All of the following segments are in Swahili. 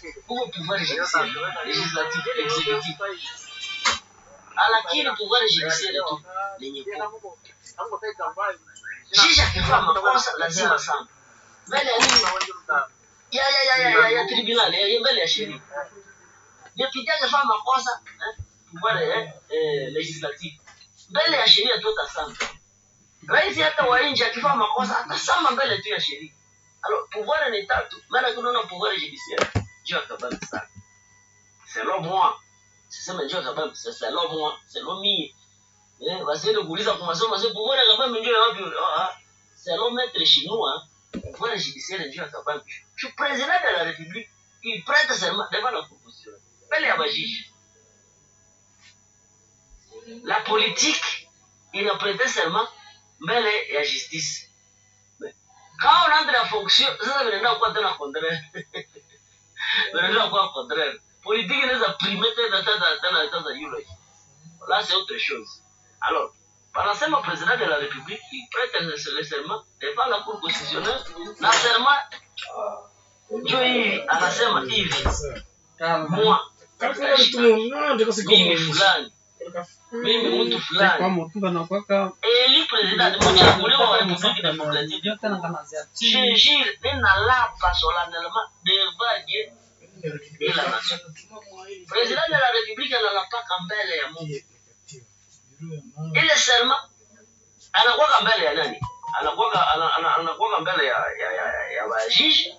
huko pouvoir judiciaire legislatif executif lakini pouvoir judiciaire tu lenye kuwa jiji akifanya makosa lazima sana mbele ya nini ya ya ya ya ya, ya tribunal ya, ya mbele ya sheria deputy akifanya makosa eh, pouvoir eh, eh, legislatif mbele ya sheria tu atasama rais hata wa nje akifanya makosa atasama mbele tu ya sheria alors pouvoir ni tatu maana kunaona pouvoir judiciaire juu ya kabambi sana selon moi sisema njoo kabambi c'est selon moi selon mie eh wasiende kuuliza kwa masomo sasa pouvoir ya kabambi njoo ya wapi ah ah. selon maître chinois pouvoir judiciaire njoo ya kabambi je suis président de la république il prête serment devant la proposition mbele ya bajishi la politique inaprete serment mbele ya justice kama unaanza na fonction sasa vinaenda kuwa tena contraire vinaenda kuwa contraire politique inaweza primer tena tena tena tena yule là c'est autre chose alors panasema président de la république il prête le le serment devant la cour constitutionnelle na serment ndio hii anasema hivi moi mimi fulani mimi mtu fulani eli president mchaguliwa wa republique démocratique je jure ninalapa solennellement devant Dieu et la nation president de la république analapaka mbele ya Mungu ile serma anakuwaka mbele ya nani anakuwaka ana- ana- anakuwaka mbele ya ya ya, ya, ya wajiji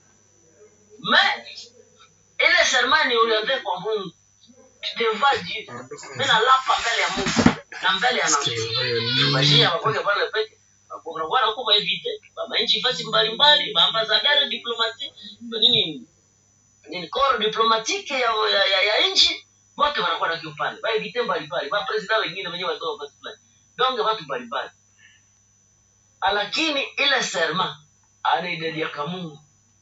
mais ile serma ni oriente kwa Mungu devant Dieu mimi nalapa mbele ya Mungu na mbele ya nation bashia wakoke pale peke kunakuwa na kuba evite manchi fasi mbalimbali maambasadari diplomati nini nini koro diplomatike ya, ya, ya, ya nchi wote wanakuwa na kiupande baevite mbalimbali mapresida wengine wenyewe watoka fasi fulani donge watu mbalimbali lakini ile serma anaidediaka Mungu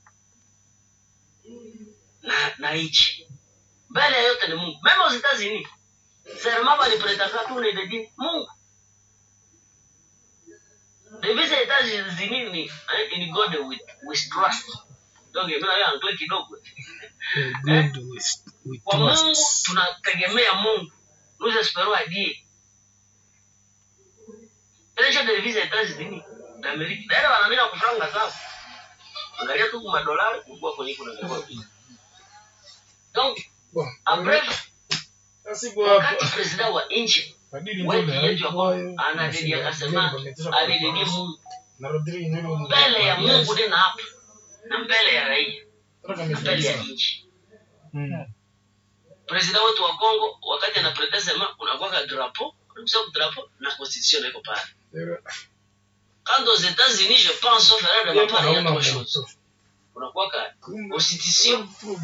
na, na nchi mbele ya yote ni Mungu mema usitazini serma balipretaka tu unaidedi Mungu devise États-Unis ni eh, in God with, with trust donc mimi nayo angle kidogo kwa Mungu tunategemea Mungu nous espérons à Dieu ile ndio devise États-Unis d'Amérique ndio wanaandika kufranga sawa angalia tu kwa dolari kubwa kwenye kuna kwa donc en bref wakati president wa nchi wetu yetu ya Kongo anadedi akasema alidedi Mungu mbele ya Mungu tena hapa na mbele ya raia na mbele ya nchi president wetu wa Kongo wakati anaprete sema kunakuwa drapo kunakuwa drapo na constitution iko pale quand aux États-Unis je pense sauf erreur de ma part il y a trois choses kunakuwa ka constitution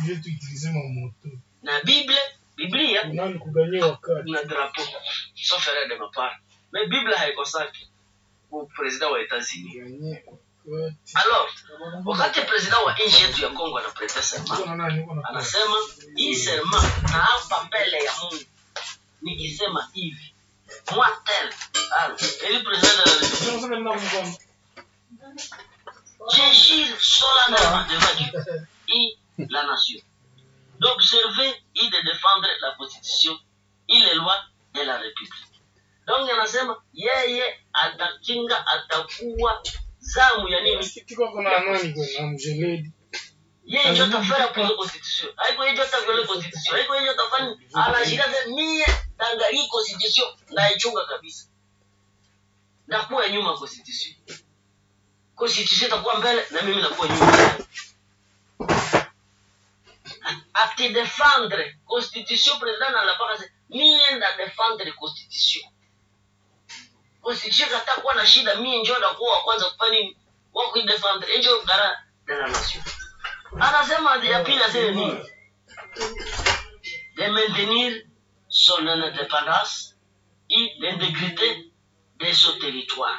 na Bible Biblia na drapo sauf erreur de ma part mais Bible haikosaki kwa president wa États-Unis alors wakati president wa nchi yetu ya Kongo anaprete sema anasema hii serma na hapa mbele ya Mungu nikisema hivi moi tel alors eli president de la République je jure solennellement devant Dieu et la nation d'observer et de défendre la constitution et les lois de la République donc anasema yeye atakinga atakuwa zamu ya nini yeye ndio atafanya kwa constitution haiko yeye ndio atavyola constitution haiko yeye ndio atafanya anashika sasa mie tanga hii constitution naichunga kabisa na kuwa nyuma constitution constitution itakuwa mbele na mimi nakuwa nyuma ati défendre constitution president analapaka sasa mie nda défendre constitution constitution kata kuwa na shida mie ndio ndakuwa wa kwanza kufanya nini wa kuidefendre ndio gara de la nation anasema ya pili aseme nini de maintenir son indépendance et l'intégrité de son territoire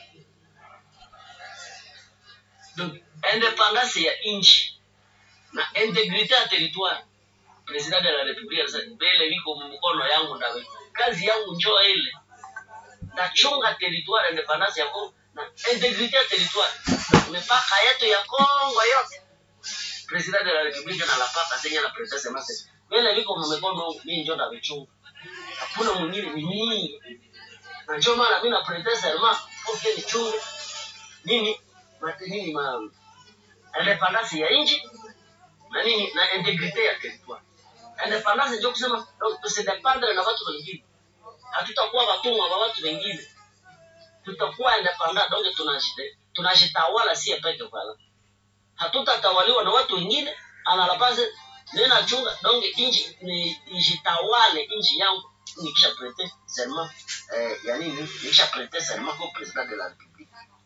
donc indépendance ya nchi na integrite ya territoire president de la republique anasema mbele liko mkono yangu nawe kazi yangu njoo ile nachunga territoire independance ya Kongo na integrite ya territoire mipaka yetu ya Kongo yote president de la republique na la papa senye na princesse mase mimi niko mmekono mimi ndio ndavichunga hakuna mwingine ni mimi na ndio maana mimi na princesse Elma okay nichunge nini mate nini ma independence ya nchi na nini na integrite ya territoire independence ndio kusema donc tusidependre na watu wengine hatutakuwa watumwa wa watu wengine tutakuwa independent donc tunajite tunajitawala sie peke pala hatutatawaliwa na watu wengine analapase nena chunga donc inji ni ijitawale inji yangu nikisha prete serment eh, ya nini nikisha prete serment kwa president de la republique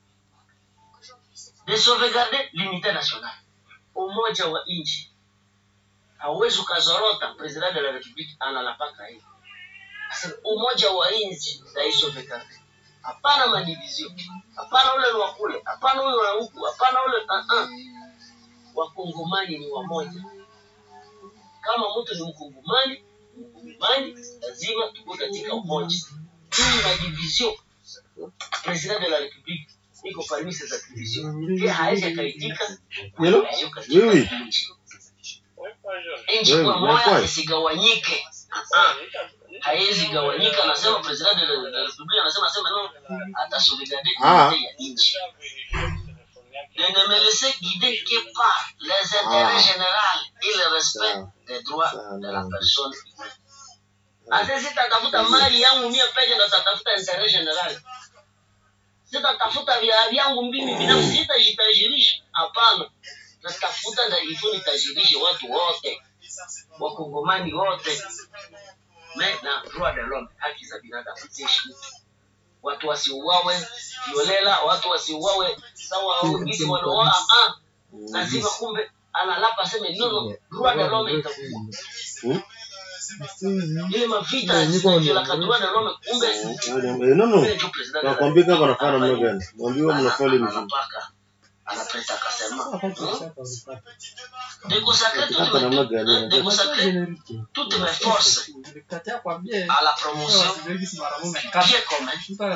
de sauvegarder l'unité nationale umoja wa inchi hauwezi ukazorota president de la republique analapaka hivi Sasa umoja wa inchi taisauvegarde hapana madivizio hapana ule ni wa kule hapana ule wa huku hapana ule uh -uh. wakongomani ni wamoja kama mtu ni mkongomani mkongomani lazima tuko katika umoja hii madivizio president de la republique iko parmi ces attributions pia hawezi akaitika Hello? division katika Oui, oui. nchi nchi Oui, kwa oui, moja oui. isigawanyike Ah, haiwezi gawanyika anasema president de la de la republique anasema sema no atasolidarite Ah. ya nchi ne ne me laissez guider que par les intérêts Ah. généraux et le respect Sawa. des droits Sawa, de la ndio. personne ase sitatafuta mali yangu mie peke ndo tatafuta interet general sitatafuta vya vyangu mimi binafsi sitajitajirisha hapana natafuta nda ifo nitajirishe watu wote wakongomani wote me na droit de l'homme haki za binadamu ziheshimiwe watu wasiuawe kiolela watu wasiuawe sawa au gisi wanaoa ah lazima kumbe analapa aseme no no droit de l'homme itakuwa Hmm? ile mavita zinavilaka droit de l'homme kumbe Eh, no, no. kumbe ndio president de la Nakwambia kama Republique anafanya namna anafanya gani? Mwambie mnafanya ile mzuri. anapaka anapeta akasema déconsacrer toutes Hapa namna mes gani? hein, déconsacrer toutes mes forces à la promotion bien commun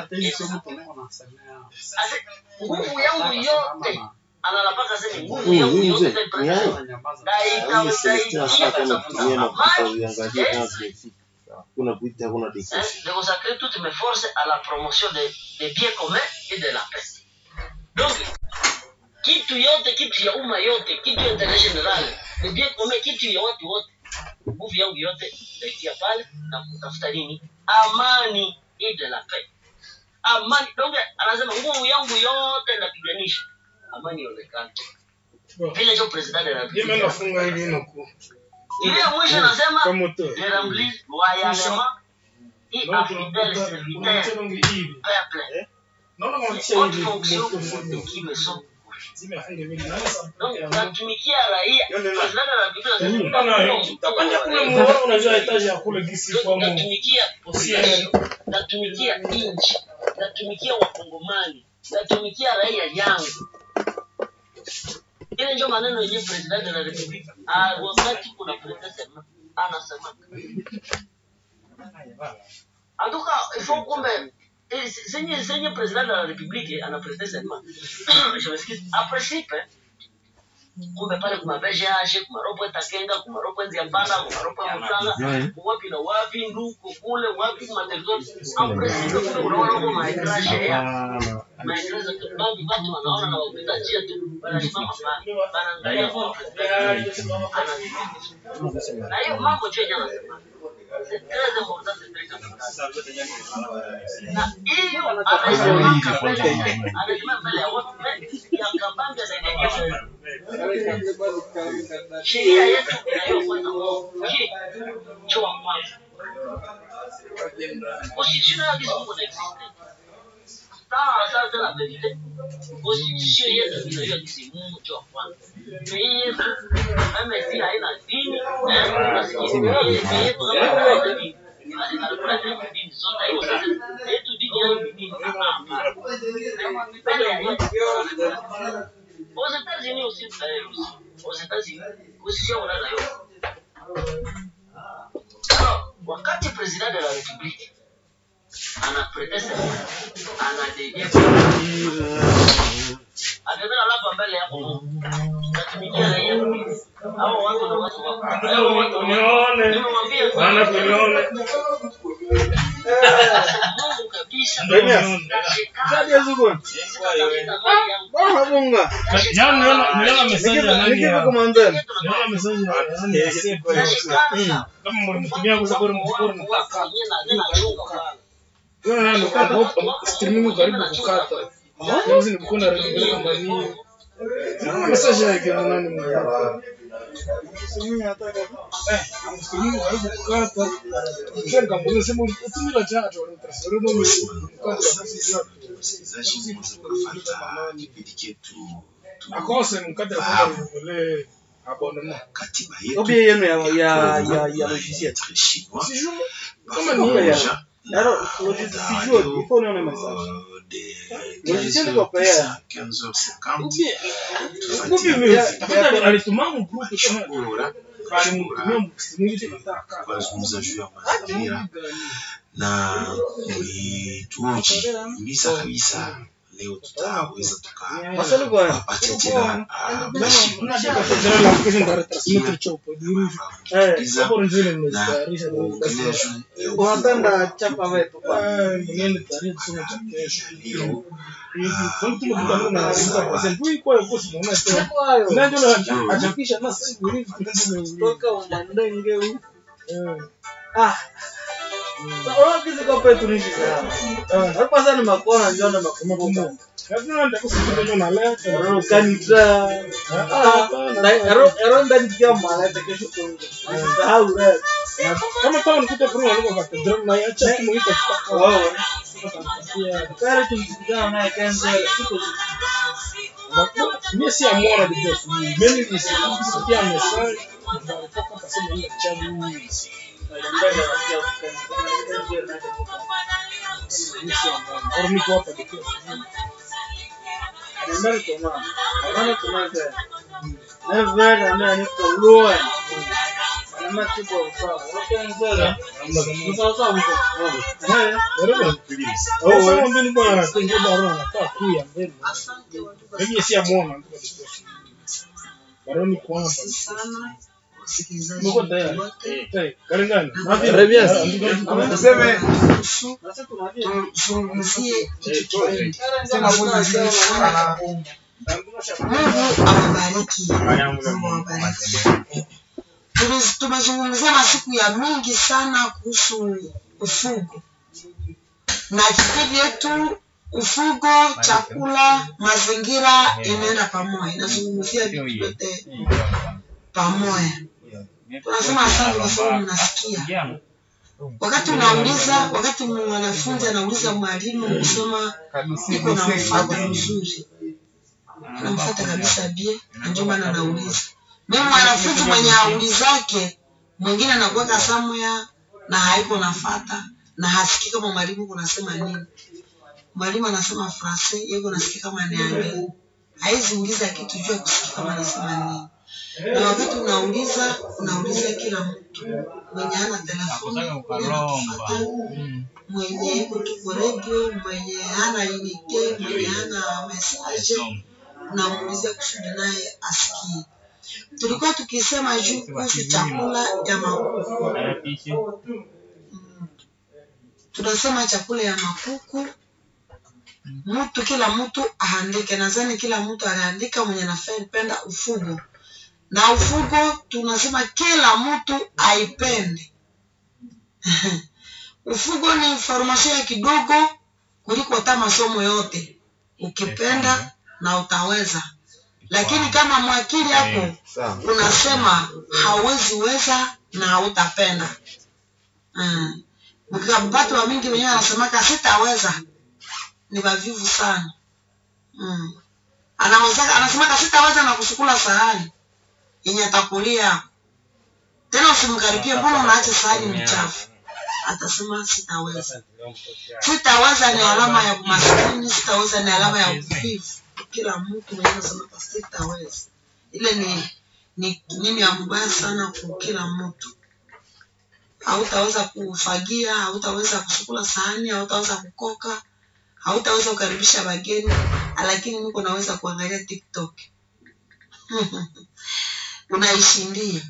Ase, nguvu yangu yote analapaka sema nguvu Huyu yangu huyu yote mzee. Ni itaipeleka haya. na Hii Celestin anafaa kama itausaidia kutumia mafuta amani uiangalie kama zimefika. Kuna kuita kuna hein, dikesi. de consacrer toutes mes forces à la promotion des des biens communs et de la paix. Donc, kitu yote, kitu ya umma yote, kitu ya intérêt général, les biens communs, kitu ya watu wote, nguvu yangu yote naitia pale na kutafuta nini? Amani et de la paix. Amani, donc anasema nguvu yangu yote napiganisha amani ionekane. Vile ndio president de la Mimi République. nafunga hivi nuku. Ile ya mwisho anasema Kwa moto. je remplis loyalement et à fidèle serviteur peuple Naona kama les kisha hautes hivi fonctions moto moto. qui me sont Zimefunga mimi. Naona donc sababu. natumikia raia Yonde na- president de la République Bana, anasema utapanda kule muona unajua etaji ya kule gisi kwa mu. natumikia population natumikia nchi natumikia wakongomani natumikia raia yangu ile ndio maneno yenye president de la republique ah, wakati kuna president sema anasema antuka ifo kumbe eh, senye senye president de la republique ana president sema je m'excuse a principe kumbe pale kuma VGH kuma ropo takenga kuma ropo nziambana kuma ropo mutanga wapi na wapi nduku kule wapi kuma territory en principe kumbe unaona huko maekrashe ya maekrashe baadhi watu wanaona na wapita njia tu wanasimama pale wanaangalia kwa president ana na hiyo mambo tu yenyewe anasema c'est très important c'est très capital na hiyo anasema mbele anasema mbele ya watu ya kabambe za sheria yetu inayofuata je cho wa kwanza constitution ya kizungu na existe sawa sasa la verite constitution yetu inayo kizungu cho wa kwanza hii yetu kama si haina dini eh tunasikia hii yetu kama haina dini inakula dini zote hiyo sasa yetu dini yangu ni dini mbele ya yetu aux États-Unis aussi, euh, aussi. Aux États-Unis, constitution wana nayo. Alors, wakati président de la République anaprete serment, anadedie, anatembea labda mbele yako Mungu, natumikia raia hao watu na watu wako hao watu Unione. nimemwambia Maana kunione. Mungu kabisa Ndio unione. Kadi ya zugu. Bora bunga. Jana niliona niliona message ya nani Nikiwa ya kama mbele. niliona message ya nani ya Sefu. Kama mlimtumia kwa sababu mkoro mkaka. Yule nani kwa streaming karibu kukata. Hizi nilikuwa na rejelea kama ni. Niliona message yake na nani mkaka. Eh, streaming karibu kukata. Kisha nikamwambia sema ulitumia chato ulitransfer ndio mkaka kasi yote. Wasikilizaji mweza kufuata kipindi chetu tu- akose mkate kwa vile abonnement katiba Obi yetu yenu ya ya ya ya logiciel. Très chinois. sijui Kama ni hiyo ya. Pamoja Yaro logiciel sijui il faut nione message. euh, des Logiciel 15 iko pea. 15h50 ubie Ubi tufuatilie ya alituma mgrupu kama kushukura alimtumia msimamizi nataka kuzungumza juu ya mazingira na mlituoji himiza kabisa leo tutaweza Maswali kwa tukapata tena ah, majibu jana la kesho ndare transmitter chopo diri eh sababu ndio na nimestarisha kuongelea juu ya unapenda chapa wetu kwa. mwenye tarehe kusoma cha kesho leo hivi kwa mtu mkutano na sasa kwa sababu kwa hiyo bosi muone tena Kwayo. ndio ndio ajakisha na sasa hivi hivi Toka umandenge huu. Ah. Sasa kizi kwa petu ni sana. Hapo sasa ni makona njoo na makumbuka. Lazima ndio kusikia na leo Ro kanitra. Ah. Na ero ero ndani kia mala kesho kunje. Sahau rap. kama kama nikuta pro alikuwa kwa katedral na yacha kumuita kitaka Wao. ya Kare tumsikizana naye kanza siku mimi si amora de Deus mimi ni sikia message ndio kasema ile chani mimi si amora au niko hapa de Deus Ndio tuna. Ana tunaza. Never ana ni kwa loa. Ana tipo sawa. Wakanza. Sawa sawa huko. Eh. Wewe au sema mbele bwana anatenga baro anakaa kuya mbele mimi si amora ndio de Deus baroni kwa hapa Mko tayari? Eh, karibuni. Tuseme tuzungumzie Eh, toe. Mungu awabariki. Mungu awabariki. Tuliz- Tumezungumzia masiku ya mingi sana kuhusu ufugo na kipindi yetu ufugo, chakula, mazingira inaenda pamoja, inazungumzia vitu vyote pamoja. Tunasema asante kwa sababu mnasikia. Wakati unauliza, wakati mwanafunzi anauliza mwalimu kusema niko na mfugo mzuri, anamfuata kabisa bie, na ndio maana anauliza. Mimi mwanafunzi mwenye aulizake, mwingine anakuweka somewhere na haiko nafata na hasikii kama mwalimu kunasema nini. Mwalimu anasema francais, yeye kunasikia kama ni anglais. Haizi uliza kitu juu ya kusikia kama anasema nini. Na wakati unauliza, unauliza kila mtu mwenye hana telefoni, mwenye anatufuata, mwenye iko tu kwa radio, mwenye hana unite, mwenye hana message, unamuulizia kusudi naye asikie. Tulikuwa tukisema juu kuhusu chakula ya makuku. Mm. Tunasema chakula ya makuku mtu kila mtu aandike. Nadhani kila mtu anaandika mwenye anapenda ufugo, na ufugo tunasema kila mtu aipende. ufugo ni information ya kidogo kuliko hata masomo yote, ukipenda na utaweza, lakini kama mwakili yako unasema hauwezi weza na hautapenda. Mm. Ukapata wa mingi wenyewe anasemaka sitaweza, ni wavivu sana. Mm. Anaweza anasemaka sitaweza na kusukula sahani yenye atakulia. Tena usimkaribie, mbona unaacha sahani mchafu? Atasema sitaweza. Sitaweza ni alama ya umaskini, sitaweza ni alama ya uvivu. Kila mtu mwenyewe anasema sitaweza. Ile ni ni nini ya mbaya sana kwa kila mtu. Hautaweza kufagia, hautaweza kusukula sahani, hautaweza kukoka, hautaweza kukaribisha wageni, lakini niko naweza kuangalia TikTok. unaishindia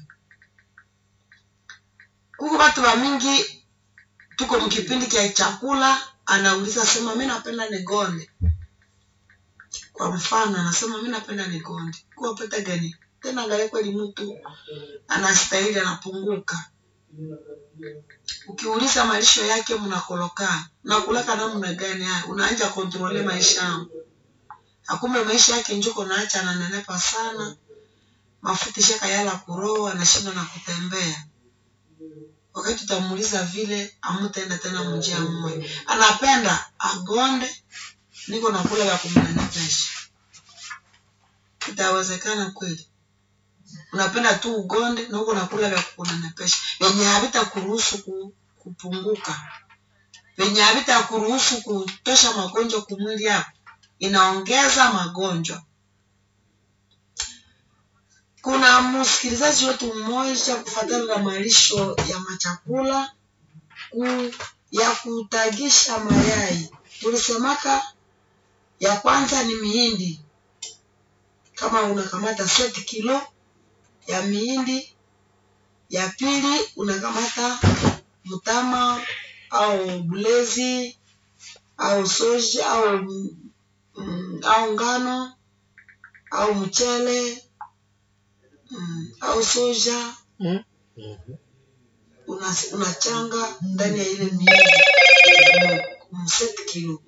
huku watu wa mingi tuko mkipindi cha chakula anauliza sema mi napenda nigonde kwa mfano anasema mi napenda nigonde kuwa pata gani tena angalia kweli mtu anastahili anapunguka ukiuliza malisho yake mnakoloka nakulaka namna gani haya unaanja kontrole maisha yangu akumbe maisha yake njuko naacha ananenepa sana mafuta shaka yala kuroho anashinda na kutembea wakati tutamuuliza vile amutaenda tena mjia mmoja anapenda agonde niko nakula vya kumnenepesha itawezekana kweli unapenda tu ugonde na huko nakula vya kunenepesha venye havita kuruhusu ku, kupunguka venye havita kuruhusu kutosha magonjwa kumwili yako inaongeza magonjwa kuna msikilizaji wetu mmoja kufatana na malisho ya machakula ku, ya kutagisha mayai tulisemaka ya kwanza ni mihindi kama unakamata set kilo ya mihindi ya pili unakamata mtama au bulezi au soja au mm, au ngano au mchele mm, au soja Mm. una- unachanga ndani ya ile miindi mset kilo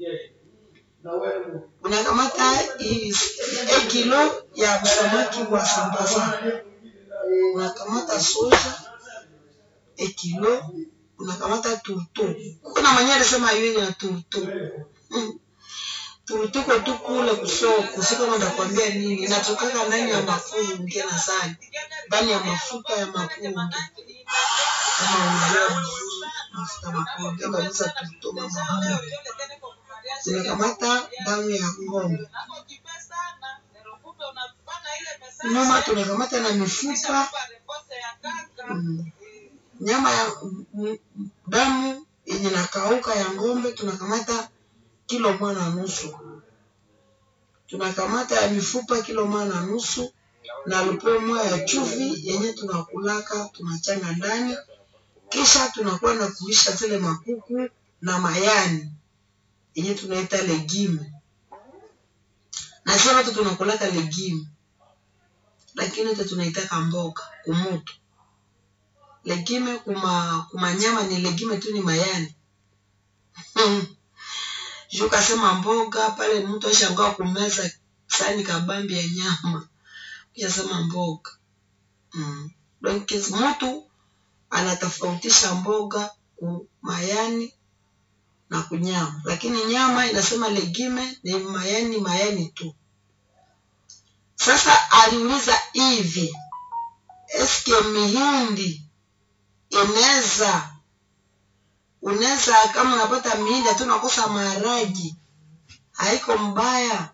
unakamata hii e kilo ya samaki wa sambaza unakamata soja e kilo unakamata turto kuna mwenye alisema hiyo ya turto mm. turtuko tu kule kusoko siko ndakwambia nini inatokaka ndani ya mafunge na sani ndani ya mafuta ya mapunge kama unajua vizuri mafuta ya mapunge kabisa turto mama tunakamata damu ya ng'ombe nyuma tunakamata na mifupa mm, nyama ya mm, mm, damu yenye nakauka ya ng'ombe tunakamata kilo moja na nusu tunakamata ya mifupa kilo moja na nusu na lupo moja ya chuvi yenye tunakulaka tunachanga ndani kisha tunakuwa na kuisha zile makuku na mayani yenye tunaita legime na sio watu tunakulaka legime lakini wote tunaitaka mboga kumutu legime kuma kuma nyama ni legime tu ni mayani juu kasema mboga pale mtu ashangaa kumeza sani kabambi ya nyama kishasema mboga mm. Donc, mtu anatofautisha mboga ku mayani na kunyama lakini nyama inasema legime ni mayani mayani tu sasa aliuliza hivi eske mihindi inaweza unaweza kama unapata mihindi hatu unakosa maharagi haiko mbaya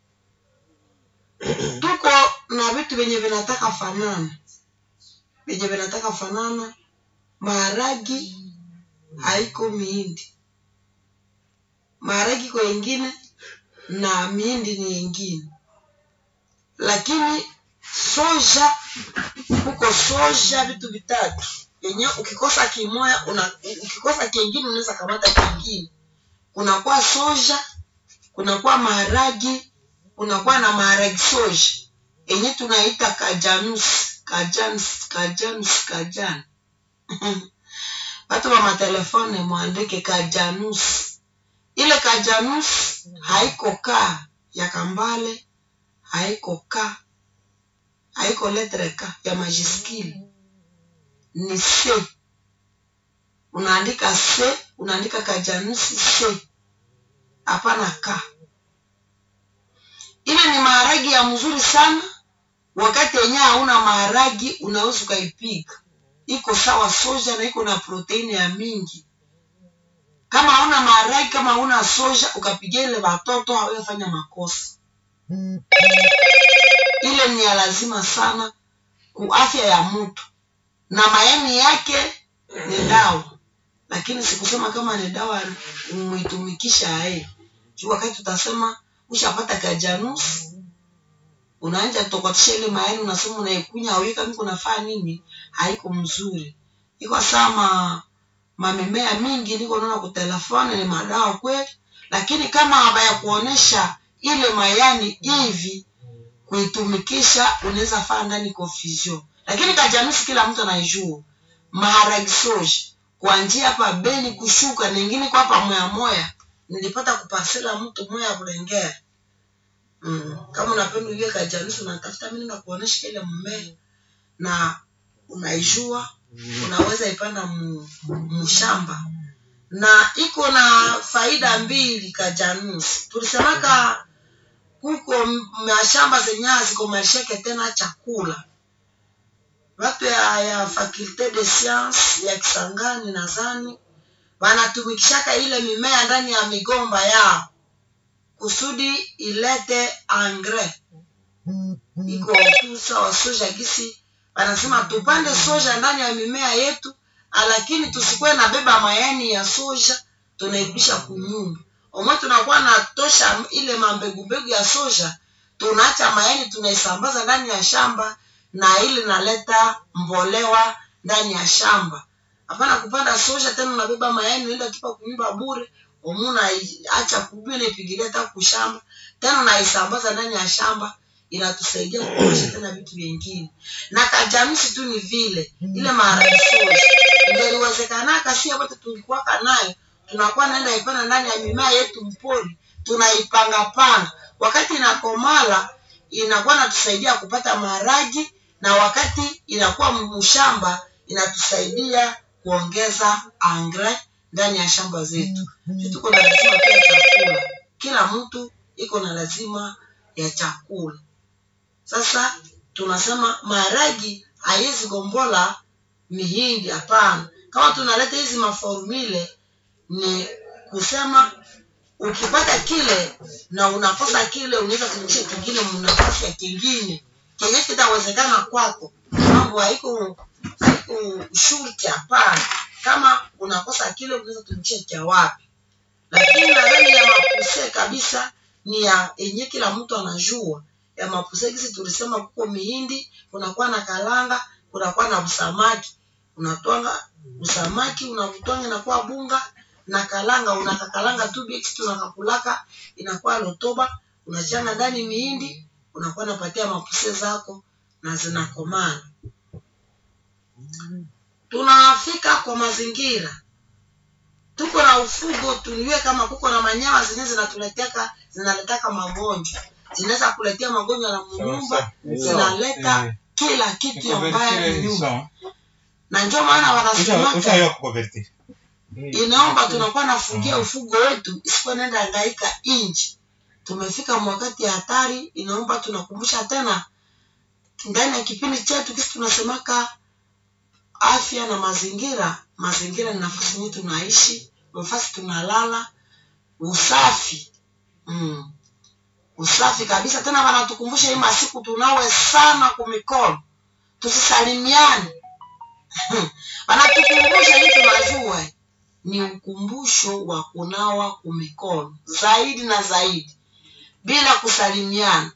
tuko na vitu vyenye vinataka fanana vyenye vinataka fanana maharagi haiko mihindi maharagi kwa ingine na mihindi ni ingine lakini soja huko soja vitu vitatu yenye ukikosa kimoya una, ukikosa kingine unaweza kamata kingine kunakuwa soja kunakuwa maharagi kunakuwa na maharagi soja yenye tunaita kajanus kajanus kajanus kajan watu wa matelefone mwandike kajanus ile kajanus haiko ka ya kambale haiko ka haiko letre ka ya majiskili ni c unaandika c unaandika kajanusi c hapana ka ile ni maharagi ya mzuri sana wakati yenye hauna maharagi unaweza ukaipika iko sawa soja na iko na proteini ya mingi kama hauna maharagi kama hauna soja ukapiga ile watoto hawafanya makosa ile ni ya lazima sana ku afya ya mtu na mayani yake ni dawa lakini sikusema kama ni dawa umeitumikisha ae juu wakati tutasema ushapata kajanus unaanja tokotisha ile mayani unasema unaikunya auye kama kunafaa nini haiko mzuri iko sama mamimea mingi niko naona kutelefoni ni madawa kweli lakini kama habaya kuonesha ile mayani hivi kuitumikisha unaweza faa ndani confusion lakini kajamisi kila mtu anaijua maharagi soji kuanjia hapa beni kushuka ningine kwa hapa moya moya nilipata kupasela mtu moya kulengea mm. kama unapenda ujue kajamisi unatafuta mimi nakuonesha ile mmea na unaijua unaweza ipanda mu- mshamba na iko na faida mbili kajanusi tulisemaka kuko m- mashamba zenye ziko masheke tena chakula watu ya, ya faculte de science ya kisangani nadhani wanatumikishaka ile mimea ndani ya migomba yao kusudi ilete engrais iko tu sawa soja gisi wanasema tupande soja ndani ya mimea yetu lakini tusikuwe na beba mayani ya soja tunairudisha kunyumba omwe tunakuwa natosha ile mambegumbegu ya soja tunaacha mayani tunaisambaza ndani ya shamba na ile naleta mbolewa ndani ya shamba hapana kupanda soja tena unabeba mayani unaenda tupa kunyumba bure omuna acha kubile ipigilia hata kushamba tena unaisambaza ndani ya shamba inatusaidia kuosha tena vitu vingine na kajamisi tu ni vile ile maharagi soja ingeliwezekanaka si wote tulikuwaka nayo tunakuwa naenda ipanda ndani ya mimea yetu mpori tunaipangapanga wakati inakomala inakuwa natusaidia kupata maharagi na wakati inakuwa mshamba inatusaidia kuongeza angre ndani ya shamba zetu Sisi tuko na lazima pia chakula kila mtu iko na lazima ya chakula sasa tunasema maharagi haiwezi gombola mihindi hapana kama tunaleta hizi maformule ni kusema ukipata kile na unakosa kile unaweza kuingisha kingine mnafasi ya kingine kenye kitawezekana kwako mambo haiko haiko shurti hapana kama unakosa kile unaweza tumikisha cha wapi lakini nadhani ya mapuse kabisa ni ya yenye kila mtu anajua ya mapuse kisi tulisema kuko mihindi kunakuwa na kalanga kunakuwa na usamaki unatwanga usamaki unavutwanga inakuwa bunga na kalanga unakakalanga tu bix tunakakulaka inakuwa lotoba unachanga ndani mihindi unakuwa napatia mapuse zako na zinakomana tunafika kwa mazingira tuko na ufugo tujue kama kuko na manyama zenyewe zinatuleteka zinaletaka magonjwa zinaweza kuletea magonjwa na mnyumba zinaleta kila kitu ambayo ni nyumba na ndio maana wanasemaka inaomba tunakuwa nafungia ufugo wetu isikuwa nenda angaika inji tumefika mwakati ya hatari inaomba tunakumbusha tena ndani ya kipindi chetu kisi tunasemaka afya na mazingira mazingira ni nafasi yenyewe tunaishi nafasi tunalala usafi mm. usafi kabisa tena wanatukumbusha hii masiku tunawe sana kumikono tusisalimiane wanatukumbusha hii tunajua ni ukumbusho wa kunawa kumikono zaidi na zaidi bila kusalimiana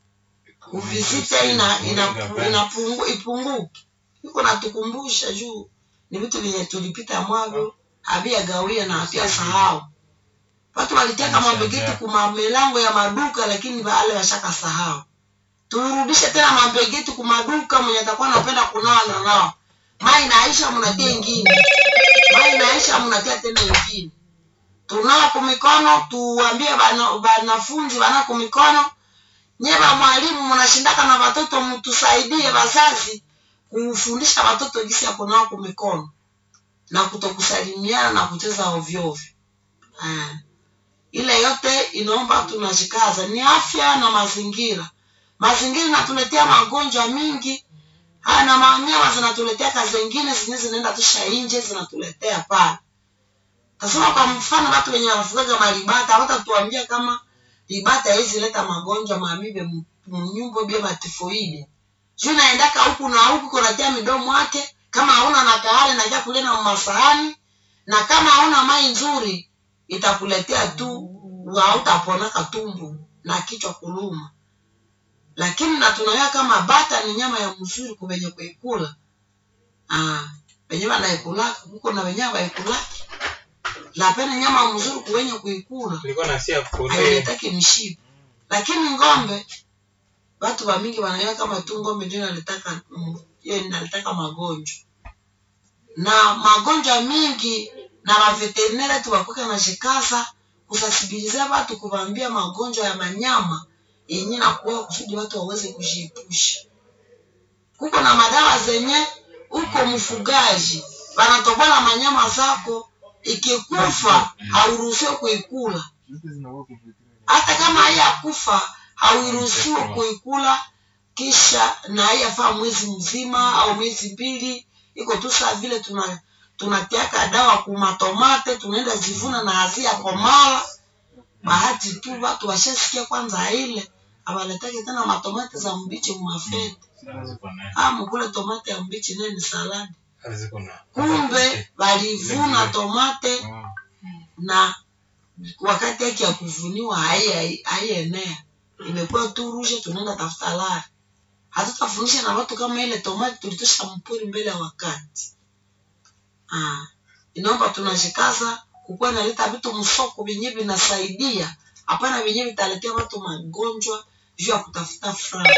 uvisite ina, ina, ina pungu, ipunguke iko natukumbusha juu ni vitu vyenye tulipita mwavyo havia gawia na havia sahau watu waliteka mabegeti kuma milango ya maduka lakini wale washaka sahau turudishe tena mabegeti kumaduka mwenye atakuwa anapenda kunawa na nao mai naisha mnatia ingine mai naisha mnatia tena ingine tunao kumikono tuambie wanafunzi wana kumikono nyeba mwalimu mnashindaka na watoto mtusaidie wazazi kufundisha watoto jinsi ya kunawa kumikono na kutokusalimiana na kucheza ovyo ovyo Ah. ile yote inaomba tunajikaza ni afya na mazingira mazingira inatuletea magonjwa mingi haya na manyama zinatuletea kazi zingine zenyewe zinaenda tusha nje zinatuletea pale tasema kwa mfano watu wenye wanafugaga maribata hawatatuambia kama ribata hizi leta magonjwa mamibe mnyumbo bia matifoidi juu naendaka huku na huku kunatia midomo yake kama hauna na kahale naja kulena masahani na kama hauna mai nzuri itakuletea tu hautaponaka tumbu na kichwa kuluma lakini na tunawea kama bata ni nyama ya mzuri kuvenye kuikula ah, venye vanaikulaka huko na wenyewe vaikulaki lapene nyama mzuri kuvenye kuikula Nilikuwa nasia kule. hailetaki mshipa lakini ng'ombe watu wa mingi wanaiwa kama tu ng'ombe ndio inalitaka mm, hiyo inalitaka magonjwa na magonjwa mingi na maveterinere tuwakuke na shikaza kusasibiliza watu kuvaambia magonjwa ya manyama yenye nakuwa kusudi watu waweze kujiepusha kuko na madawa zenye uko mfugaji wanatobola manyama zako ikikufa hauruhusiwe kuikula hata kama haiyakufa hauruhusiwi kuikula kisha na haiyafaa mwezi mzima au miezi mbili iko tu saa vile tuna tunatiaka dawa kumatomate tunaenda zivuna na hazia komala bahati tu watu washasikia kwanza ile awaletake tena matomate za mbichi mumafete ah mukule tomate ya mbichi naye ni saladi kumbe walivuna tomate na wakati yake ya kuvuniwa hai- haienea imekuwa tu rushe tunaenda tafuta lari hatutafunisha na watu kama ile tomati tulitosha mpuri mbele ya wakati ah. inaomba tunashikaza kukuwa naleta vitu msoko vyenye vinasaidia hapana vyenye vitaletea watu magonjwa juu ya kutafuta franga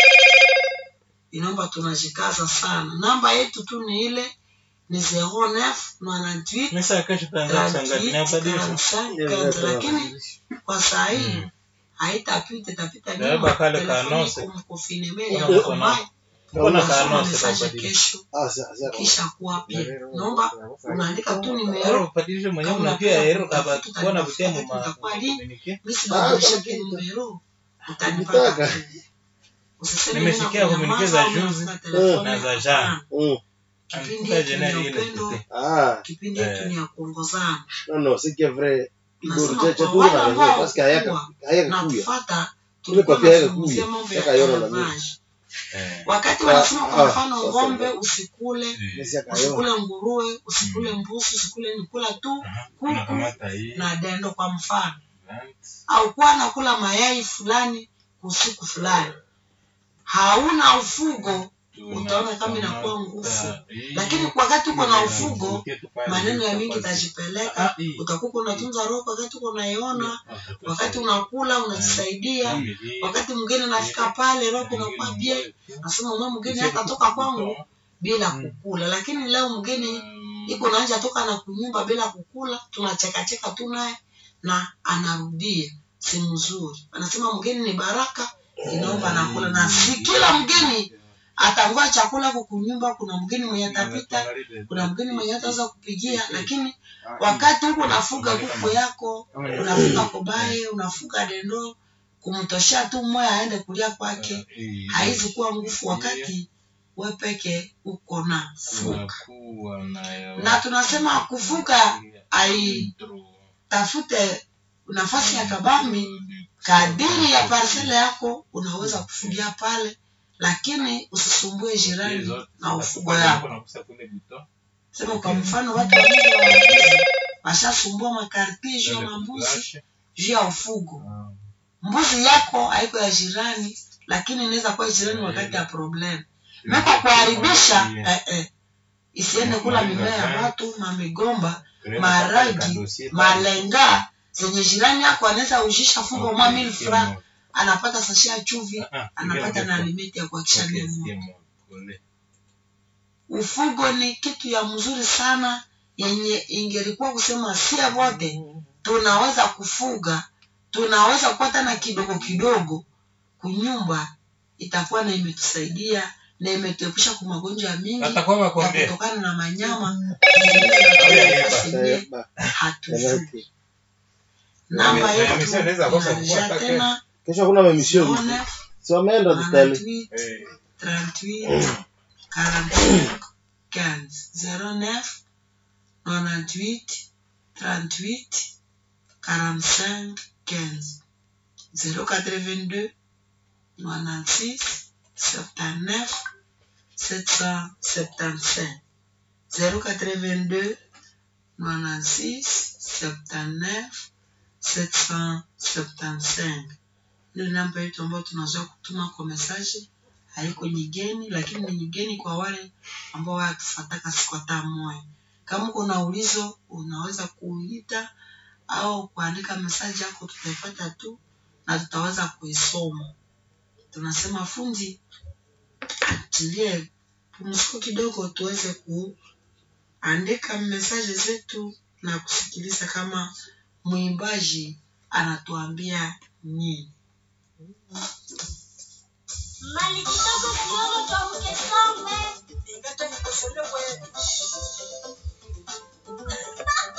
inaomba tunashikaza sana namba yetu tu ni ile ni 09 98 Mesa kesho tutaanza kuchanganya na badilisha. 45, lakini kwa saa hii Mm. haitapita itapita Beba nyuma kale telefoni kanose. iko mkofinemeli ya Kuna- mkomae Kuna unasoma kanose mesaje kubadilisha. kesho Ah, sa- sa- kisha kuwapia naomba unaandika tu Ero nimero kubadilisha mwenyewe Kama unapia unataka ero kaba kutafuta kuona taarifa butemu ma itakuwa lini? communique. mi sibadilishake nimero utanipata Ukitaka. tu. Usiseme Nimesikia mimi communique nakunyamaza, za juzi unafuta telefoni. na za jana. Mm. Kipindi Antuka yetu ni ya jana ile upendo, tete. Ah, kipindi yetu ni ya kuongozana non, non, c'est que vrai. Nasema Igor, cha- cha kwa tu wale na ambao raison, parce que hayaka- kuwa hayaka na kuya. kufata Ile tulikuwa papia yake tunazungumzia kuya. mambo ya Yaka yona na élevage. Eh. wakati Ah, wanasema kwa ah, mfano sasa ng'ombe ndio. usikule Mesi akayona. usikule nguruwe usikule mbuzi usikule nikula tu Aha, kuku unakamata hii. na dendo kwa mfano Right. au kuwa nakula mayai fulani usiku fulani hauna ufugo utaona kama inakuwa nguvu lakini wakati uko na ufugo maneno ya mingi tajipeleka utakuwa unatunza roho wakati uko unaiona wakati unakula unajisaidia wakati mwingine nafika pale roho unakuwa bie nasema mwe mgeni hatatoka kwangu bila kukula lakini leo mgeni iko naanja toka na kunyumba bila kukula tunachekacheka tu naye na anarudia si mzuri anasema mgeni ni baraka inaomba nakula na si kila mgeni atangua chakula huko kunyumba kuna mgeni mwenye atapita kuna mgeni mwenye ataweza kupigia lakini wakati huko unafuga kuku yako unafuga kobaye unafuga dendo kumtoshea tu mmoja aende kulia kwake haizi kuwa nguvu wakati we peke uko na fuga na tunasema kufuga aitafute nafasi ya kabambi kadiri ya parsele yako unaweza kufugia pale lakini usisumbue jirani na ufugo yako sema kwa mfano watu wawili wa mbuzi washasumbua makartie juu ya mambuzi juu ya ufugo mbuzi yako haiko ya jirani lakini inaweza kuwa jirani wakati ya problem meko kuharibisha eh, eh, isiende kula mimea ya watu mamigomba maragi malenga zenye jirani yako anaweza ushisha fungo mwa mil franc anapata sasha ya chuvi anapata na alimeti ya kuakisha nemo ufugo ni kitu ya mzuri sana yenye ingelikuwa kusema sia wote tunaweza kufuga tunaweza kuwa tena kidogo kidogo kunyumba itakuwa na imetusaidia na imetuepusha kwa magonjwa ya mingi Atakuwa ya makwambia. kutokana na manyama Eh, ba- hatujui Exactly. namba Na- na yetu emission inaweza kosa kuwa inarudia hata tena kesho hakuna maemission huku. 09 si wameenda hospitali 38 38 45 15 09 98 38 45 15 082 96 79 775 082 96 79 775 ile namba yetu ambayo tunazoea kutuma kwa mesaji haiko nyigeni, lakini ni nyigeni kwa wale ambao watufataka siku hata moja. Kama uko na ulizo, unaweza kuita au kuandika mesaji yako, tutaipata tu na tutaweza kuisoma. Tunasema fundi atilie pumziko kidogo, tuweze kuandika mesaji zetu na kusikiliza kama mwimbaji anatuambia nini. Mali kidogo kidogo tuamke some. Ingata nikufunde wewe.